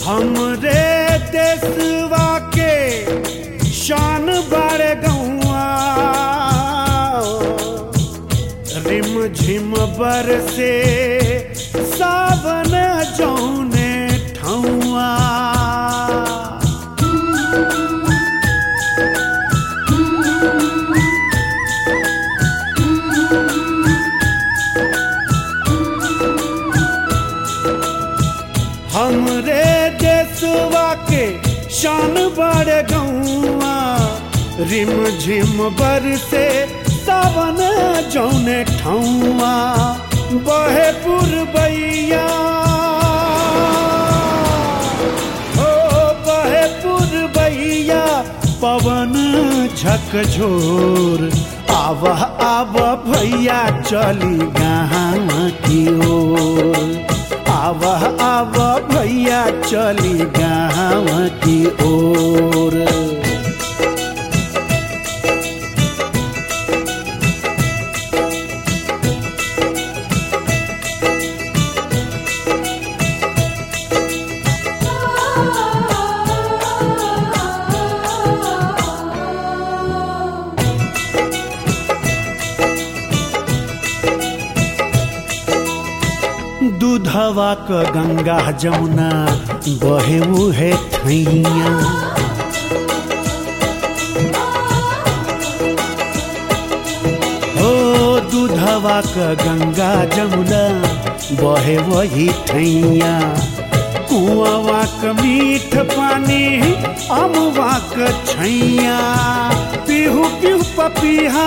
हमरे देशवा के शान बड़े गौआ रिम झिम बर से सावन जौने ठौआ हमरे देशवा के शान बड़ गौआ रिम झिम बर से सावन जौने ठौआ बहे पुरबैया हो बहे पुरबैया पवन झकझोर आवह आव भैया चली गाँव की ओर आवह आव भैया चली गाँव की ओर दूधवा क गंगा जमुना बहे उहे थैया हो दूधवा क गंगा जमुना बहे वही थैया कुआवा क मीठ पानी अमवा क छैया पीहू पीहू पपीहा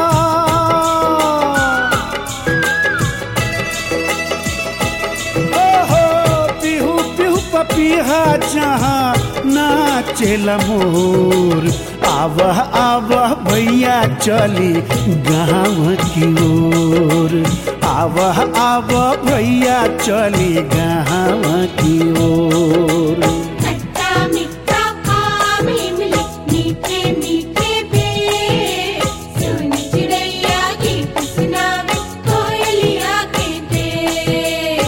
ओहो पिहू पिहू पपीहा जहाँ नाचेला मोर आवह आवह भैया चली गाँव की ओर आवह आवह भैया चली गाँव की ओर खट्टा मीठा आम इमली मीठे मीठे बेर सुन चिड़ैया गीत सुनावे कोयलिया के देर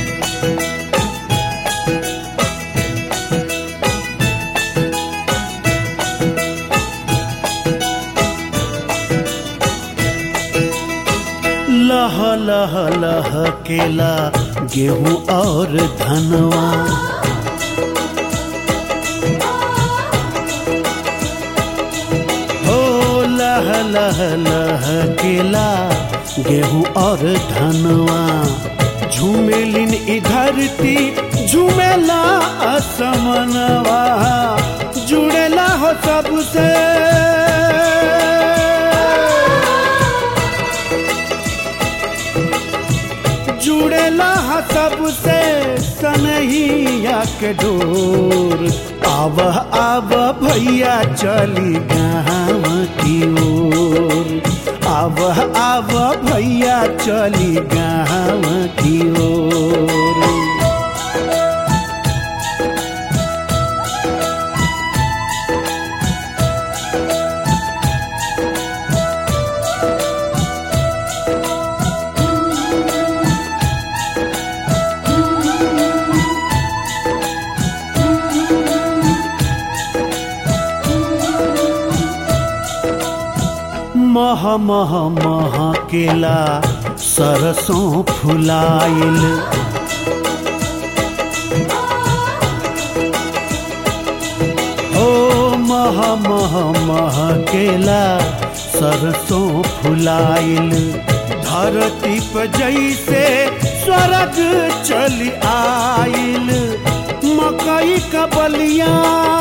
लह लह लह केला गेहूं और धनवा हो लह लह लह केला गेहूं और धनवा झूमेलिन ई धरती झूमेला असमनवा जुड़ेला हो सबसे जुड़ेला हा सबसे सनहिया के डोर आवह आव भैया चली गाँव की ओर आवह आव भैया चली गाँव की ओर मह मह मह केला सरसों फुलाइल ओ मह मह मह केला सरसों फुलाइल धरती पर जैसे स्वर्ग चली आइल मकई का बलिया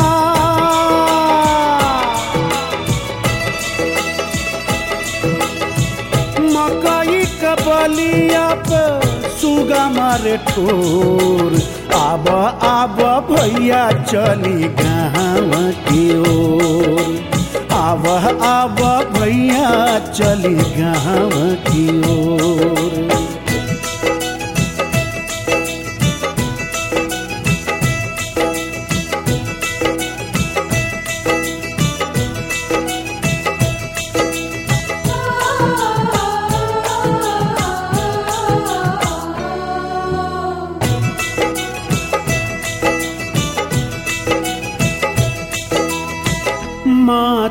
मकई का बलिया पे सुगा मारे ठोर आब आब भैया चली गाँव की ओर आब आब भैया चली गाँव की ओर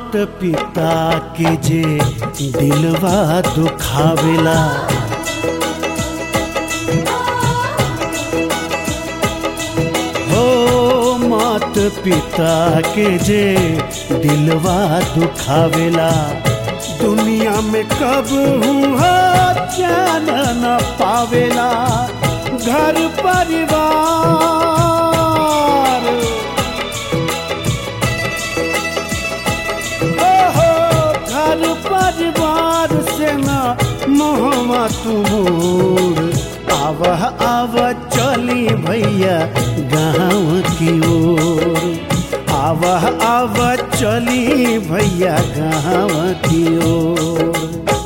मात पिता के जे दिलवा दुखावेला हो मात पिता के जे दिलवा दुखावेला दुनिया में कब हुआ चैन न पावेला घर परिवार ओहो घर परिवार से न मोहमा तुमोर आवह आव चली भैया गाँव की ओर आवह आव चली भैया गाँव की ओर